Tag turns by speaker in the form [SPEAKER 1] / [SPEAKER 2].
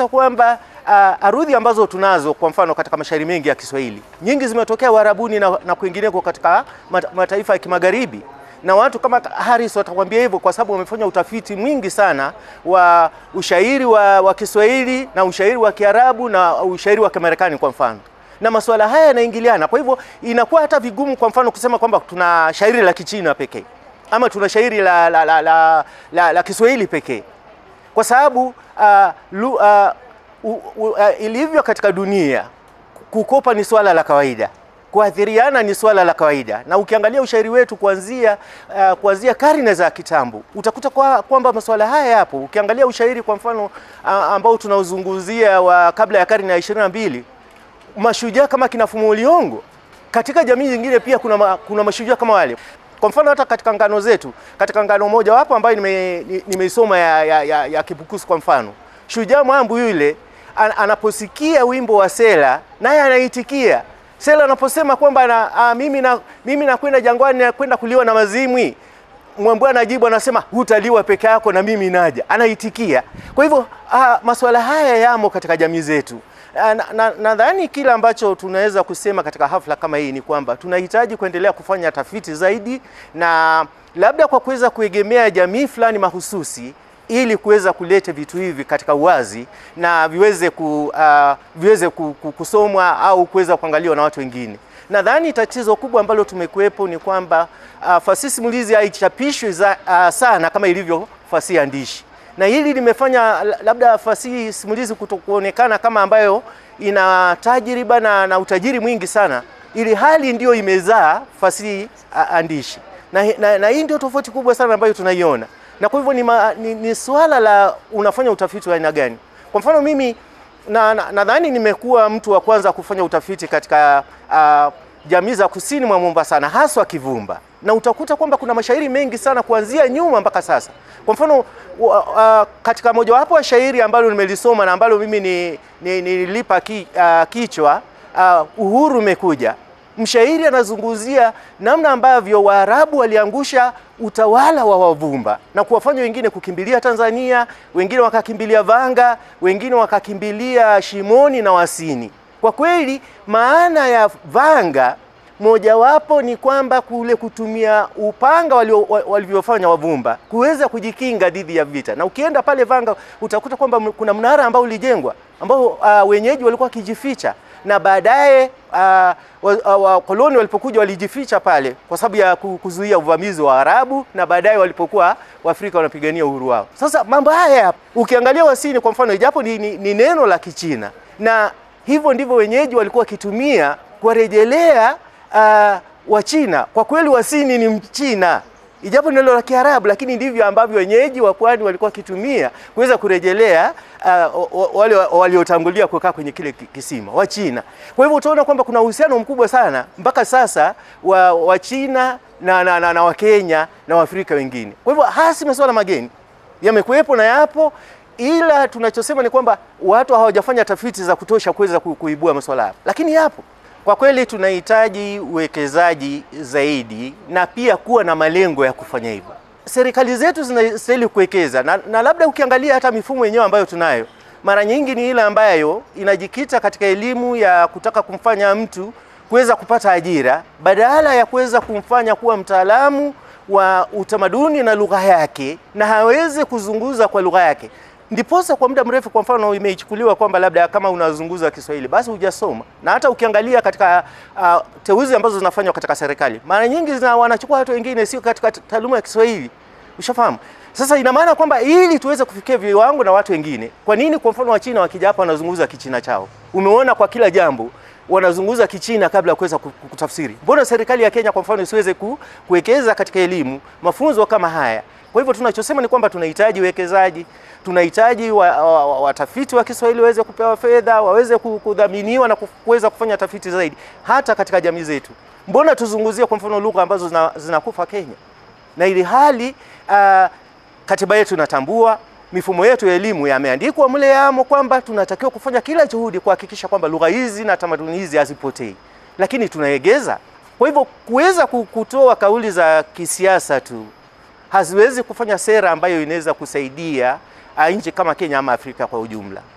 [SPEAKER 1] utakuta kwamba uh, arudhi ambazo tunazo kwa mfano katika mashairi mengi ya Kiswahili nyingi zimetokea Uarabuni na, na kwingineko katika mataifa ya kimagharibi na watu kama Harris watakwambia hivyo kwa sababu wamefanya utafiti mwingi sana wa ushairi wa, wa Kiswahili na ushairi wa Kiarabu na ushairi wa Kimarekani kwa mfano, na masuala haya yanaingiliana. Kwa hivyo inakuwa hata vigumu kwa mfano kusema kwamba tuna shairi la Kichina pekee ama tuna shairi la, la, la, la, la, la Kiswahili pekee kwa sababu uh, lu, uh, uh, uh, ilivyo katika dunia kukopa ni swala la kawaida kuathiriana ni swala la kawaida, na ukiangalia ushairi wetu kuanzia uh, kuanzia karne za kitambo utakuta kwa, kwamba masuala haya yapo. Ukiangalia ushairi kwa mfano uh, ambao tunaozunguzia wa kabla ya karne ya ishirini na mbili, mashujaa kama kina Fumo Liyongo, katika jamii nyingine pia kuna, ma, kuna mashujaa kama wale. Kwa mfano hata katika ngano zetu, katika ngano moja wapo ambayo nimeisoma nime ya, ya, ya, ya Kibukusu kwa mfano, shujaa Mwambu yule an, anaposikia wimbo wa Sela naye anaitikia Sela anaposema kwamba na, a, mimi na mimi nakwenda jangwani nakwenda kuliwa na mazimwi, Mwambua anajibu anasema hutaliwa peke yako na mimi naja, anaitikia. Kwa hivyo masuala haya yamo katika jamii zetu. Nadhani na, na kile ambacho tunaweza kusema katika hafla kama hii ni kwamba tunahitaji kuendelea kufanya tafiti zaidi, na labda kwa kuweza kuegemea jamii fulani mahususi ili kuweza kuleta vitu hivi katika uwazi na viweze, ku, uh, viweze ku, ku, kusomwa au kuweza kuangaliwa na watu wengine. Nadhani tatizo kubwa ambalo tumekuwepo ni kwamba uh, fasihi simulizi haichapishwi uh, sana kama ilivyo fasihi andishi, na hili limefanya labda fasihi simulizi kutokuonekana kama ambayo ina tajriba na, na utajiri mwingi sana, ili hali ndiyo imezaa fasihi uh, andishi na, na, na hii ndio tofauti kubwa sana ambayo tunaiona na kwa hivyo ni, ma, ni, ni swala la unafanya utafiti wa aina gani. Kwa mfano mimi nadhani na, nimekuwa mtu wa kwanza kufanya utafiti katika uh, jamii za kusini mwa Mombasa na haswa Kivumba, na utakuta kwamba kuna mashairi mengi sana kuanzia nyuma mpaka sasa. Kwa mfano uh, uh, katika mojawapo wa shairi ambalo nimelisoma na ambalo mimi nilipa ni, ni ki, uh, kichwa uh, uhuru umekuja mshairi anazungumzia namna ambavyo Waarabu waliangusha utawala wa Wavumba na kuwafanya wengine kukimbilia Tanzania, wengine wakakimbilia Vanga, wengine wakakimbilia Shimoni na Wasini. Kwa kweli maana ya Vanga mojawapo ni kwamba kule kutumia upanga walivyofanya Wavumba kuweza kujikinga dhidi ya vita, na ukienda pale Vanga utakuta kwamba kuna mnara ambao ulijengwa ambao uh, wenyeji walikuwa wakijificha na baadaye wakoloni uh, wa, walipokuja walijificha pale kwa sababu ya kuzuia uvamizi wa Arabu, na baadaye walipokuwa Waafrika wanapigania uhuru wao. Sasa mambo haya ukiangalia Wasini kwa mfano, ijapo ni, ni, ni neno la Kichina, na hivyo ndivyo wenyeji walikuwa wakitumia kuwarejelea uh, Wachina. Kwa kweli Wasini ni Mchina ijapo neno la Kiarabu, lakini ndivyo ambavyo wenyeji wa pwani walikuwa wakitumia kuweza kurejelea uh, wale waliotangulia kukaa kwenye kile kisima wa China. Kwa hivyo utaona kwamba kuna uhusiano mkubwa sana mpaka sasa wa, wa China na, na, na, na Wakenya na Waafrika wengine. Kwa hivyo hasi masuala mageni yamekuwepo na yapo, ila tunachosema ni kwamba watu hawajafanya tafiti za kutosha kuweza kuibua masuala hayo, lakini yapo. Kwa kweli tunahitaji uwekezaji zaidi na pia kuwa na malengo ya kufanya hivyo. Serikali zetu zinastahili kuwekeza na, na labda ukiangalia hata mifumo yenyewe ambayo tunayo mara nyingi ni ile ambayo inajikita katika elimu ya kutaka kumfanya mtu kuweza kupata ajira badala ya kuweza kumfanya kuwa mtaalamu wa utamaduni na lugha yake na hawezi kuzunguza kwa lugha yake. Ndiposa kwa muda mrefu, kwa mfano, imeichukuliwa kwamba labda kama unazunguza Kiswahili basi hujasoma. Na hata ukiangalia katika uh, teuzi ambazo zinafanywa katika serikali mara nyingi zina wanachukua watu wengine sio katika taaluma ya Kiswahili, ushafahamu. Sasa ina maana kwamba ili tuweze kufikia viwango na watu wengine, kwa nini kwa mfano Wachina wakija hapa wanazungumza Kichina chao? Umeona kwa kila jambo wanazungumza Kichina kabla ya kuweza kutafsiri. Mbona serikali ya Kenya kwa mfano isiweze ku, kuwekeza katika elimu mafunzo kama haya? Kwa hivyo tunachosema ni kwamba tunahitaji uwekezaji, tunahitaji watafiti wa, wa, wa Kiswahili waweze kupewa fedha, waweze kudhaminiwa na kuweza kufanya tafiti zaidi hata katika jamii zetu. Mbona tuzunguzie kwa mfano lugha ambazo zinakufa zina Kenya, na ili hali uh, katiba yetu inatambua mifumo yetu ya elimu yameandikwa mle yamo kwamba tunatakiwa kufanya kila juhudi kuhakikisha kwamba lugha hizi na tamaduni hizi hazipotei, lakini tunaegeza. Kwa hivyo kuweza kutoa kauli za kisiasa tu haziwezi kufanya sera ambayo inaweza kusaidia nchi kama Kenya ama Afrika kwa ujumla.